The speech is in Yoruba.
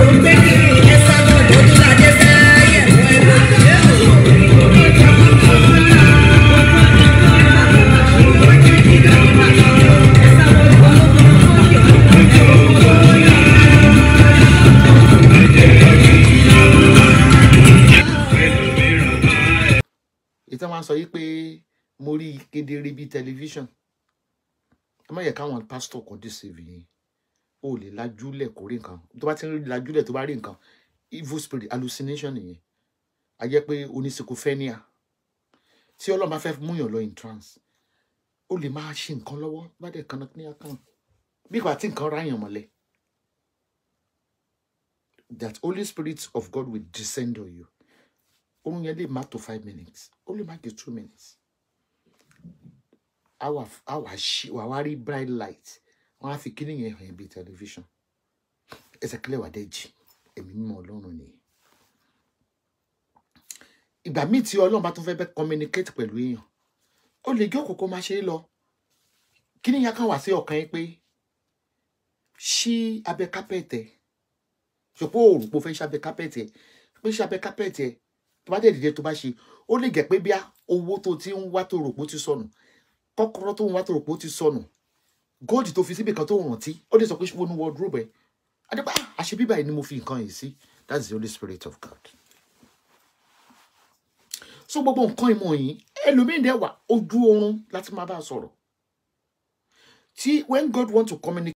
gbé kiri ẹ̀sà bọ̀dọ̀ ojúlàdé sẹ́yẹ̀ wẹ́wẹ́. ìtàn máa ń sọ yìí pé mo rí i kedere bíi tẹlifíṣàn ẹ má yẹ káwọn pásítọ̀ kan deceive yín o lè lajúlẹ̀ kó rí nǹkan tó bá ti ń lajúlẹ̀ tó bá rí nǹkan evil spirit hallucination nìyẹn a jẹ́ pé oníṣekúfẹ́níà tí ọlọ́run bá fẹ́ múyàn lọ in trance ó lè máa ṣe nǹkan lọ́wọ́ bá dẹ̀ kan ní akán bí ìgbà tí nǹkan ráyàn mọ́lẹ̀ that holy spirit of God will descend on you orun yẹn lè má tó five minutes ó lè má ju two minutes a wà a wà ṣí wà wá rí bright light wọn á fi kíní yẹn hàn bí television ẹsẹ̀ kílẹ̀ wà dẹ́jì ẹ̀mí mímọ́ ọlọ́run nìyẹn ìgbà míì tí ọlọ́run bá tún fẹ́ bẹ́ communicate pẹ̀lú èèyàn ó lè jókòó kó máa ṣe é lọ kíní yẹn kàn wá sí ọkàn yín pé ṣí abẹ́ kápẹ́ẹ̀tẹ̀ ṣùpọ̀ òrùpọ̀ fẹ́ ṣàbẹ̀ kápẹ́ẹ̀tẹ̀ pé ṣàbẹ̀ kápẹ́ẹ̀tẹ̀ tó bá dẹ̀ dìde tó bá ṣe ó lè jẹ́ pé bí owó tó ti ń wá tó rò pé ó ti sọnù kọ́kọ́rọ́ tó ń wá tó rò pé ó ti sọnù góòdì tó fi síbi kan tó rántí ó lè sọ pé wọnú wardrobe ẹ̀ adébá àṣẹ bíbá yìí ni mo fi nǹkan yìí sí that's the holy spirit of God so gbogbo nǹkan ìmọ̀ yìí ẹlòmíín dẹ̀ wà ojú oorun láti máa bá a sọ̀rọ̀ tí when God want to communicate